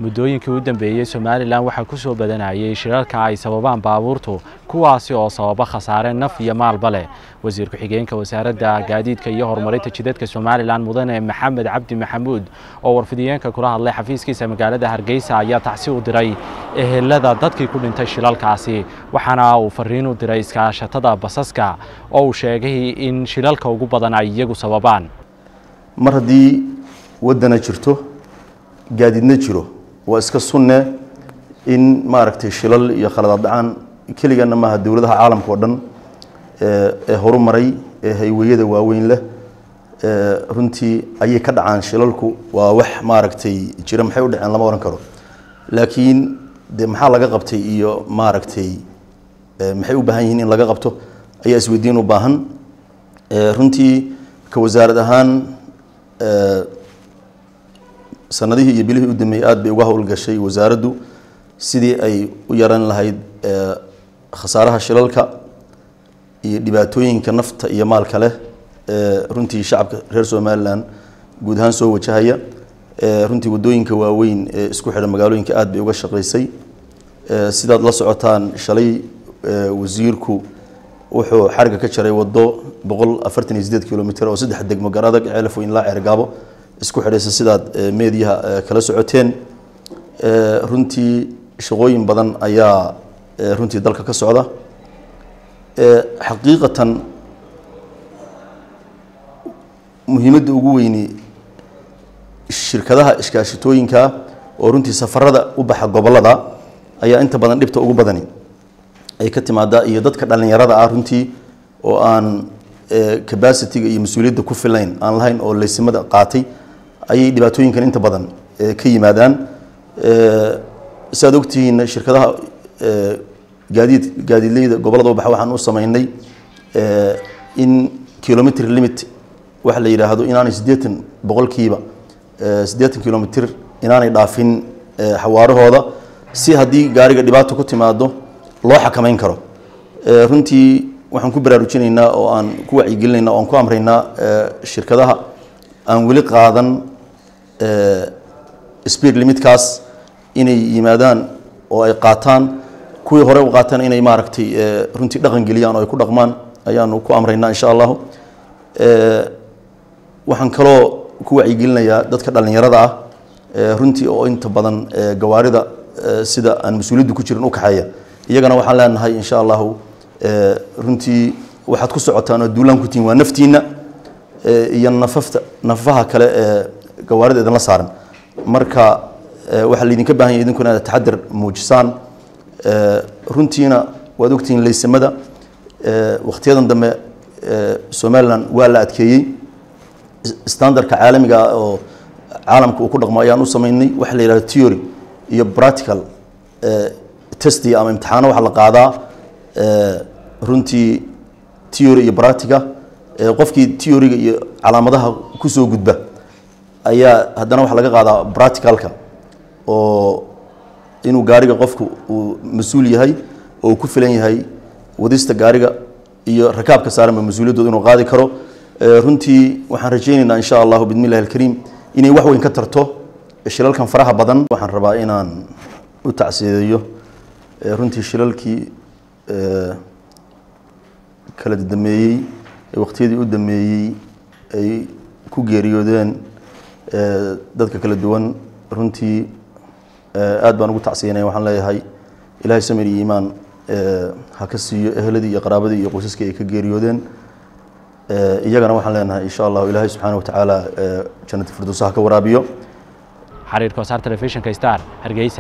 muddooyinkii u dambeeyey somalilan waxaa ku soo badanayay shirarka ay sababaan baabuurtu kuwaasi oo sababa khasaare naf iyo maalba leh wasiir ku-xigeenka wasaaradda gaadiidka iyo horumarinta jidadka somalilan mudane maxamed cabdi maxamuud oo warfidiyeenka kula hadlay xafiiskiisa magaalada hargeysa ayaa tacsi u diray ehelada dadkii ku dhintay shilalkaasi waxaana uu fariin u diray iskaashatada basaska oo uu sheegay in shilalka ugu badan ay iyagu sababaan mar haddii waddana jirto gaadiidna jiro waa iska sunne in maaragtay shilal iyo khaladaad dhacaan keligana maaha dowladaha caalamka oo dhan ee horumaray ee hayweyada waaweyn leh runtii ayay ka dhacaan shilalku waa wax maaragtay jira maxay u dhaceen lama ohan karo laakiin de maxaa laga qabtay iyo maaragtay maxay u baahan yihiin in laga qabto ayaa isweydiin u baahan runtii ka wasaarad ahaan sanadihii iyo bilihii u dambeeyey aad bay uga howlgashay wasaaraddu sidii ay u yaran lahayd khasaaraha shilalka iyo dhibaatooyinka nafta iyo maalka leh runtii shacabka reer somalilan guud ahaan soo wajahaya runtii waddooyinka waaweyn ee isku xidha magaalooyinka aad bay uga shaqaysay sidaad la socotaan shalay wasiirku wuxuu xariga ka jaray waddo boqol afartan iyo sideed kilomitr oo saddex degmo garadag ceelafo ilaa ceergaabo isku xidhaysa sidaad meediyaha kala socoteen runtii shaqooyin badan ayaa runtii dalka ka socda xaqiiqatan muhiimadda ugu weyni shirkadaha iskaashitooyinka oo runtii safarada u baxa gobolada ayaa inta badan dhibta ugu badani ay ka timaadaa iyo dadka dhalinyarada ah runtii oo aan cabacitiga iyo mas-uuliyadda ku filayn aan lahayn oo laysimada qaatay ayay dhibaatooyinkan inta badan ka yimaadaan si aad ogtihiin shirkadaha gaadiid gaadiidleyda gobolada u baxa waxaan u sameynay in kilometr limit waxa la yidhaahdo inaanay siddeetan boqolkiiba siddeetan kilomitr inaanay dhaafin xawaarahooda si haddii gaariga dhibaato ku timaado loo xakameyn karo runtii waxaan ku baraarujinaynaa oo aan ku wacyigelinaynaa o aan ku amraynaa shirkadaha aan weli qaadan speed limitkaas inay yimaadaan oo ay qaataan kuwii hore u qaataan inay maaragtay runtii dhaqan geliyaan oo ay ku dhaqmaan ayaanu ku amraynaa insha allahu waxaan kaloo ku wacyigelinayaa dadka dhalinyarada ah runtii oo inta badan gawaarida sida aan mas-uuliyaddu ku jirin u kaxeeya iyagana waxaan leenahay insha allahu runtii waxaad ku socotaan oo duulaan ku tihiin waa naftiina iyo nafafta nafafaha kale ee gawaarida idinla saaran marka waxaa laydinka baahan yahay idinkuna inaad taxadar muujisaan runtiina waad ogtihiin laysamada wakhtiyadan dambe somalilan waa la adkeeyey standardka caalamiga ah oo caalamka uu ku dhaqmo ayaan u sameynay waxa la yidhahdo theory iyo practical testi ama imtixaano waxaa la qaadaa runtii theory iyo practica qofkii theoryga iyo calaamadaha kusoo gudba ayaa haddana waxaa laga qaadaa practicalka oo inuu gaariga qofku uu mas-uul yahay oo uu ku filan yahay wadista gaariga iyo rakaabka saaranba mas-uuliyaddooda inuu qaadi karo runtii waxaan rajaynaynaa insha allahu bidmi illahi alkariim inay wax weyn ka tarto shilalkan faraha badan waxaan rabaa inaan u tacsiideeyo runtii shilalkii kala dameeyey waqtiyadii u dameeyey ay ku geeriyoodeen dadka kala duwan runtii aad baan ugu tacsiyanaya waxaan leeyahay ilaahay samir iyo iimaan ha ka siiyo ehladii iyo qaraabadii iyo qoysaskii ay ka geeriyoodeen iyagana waxaan leenahay insha allahu ilaahay subxaana watacaala jannati firdowsa ha ka waraabiyo xariirka wasaar telefishinka star hargeysa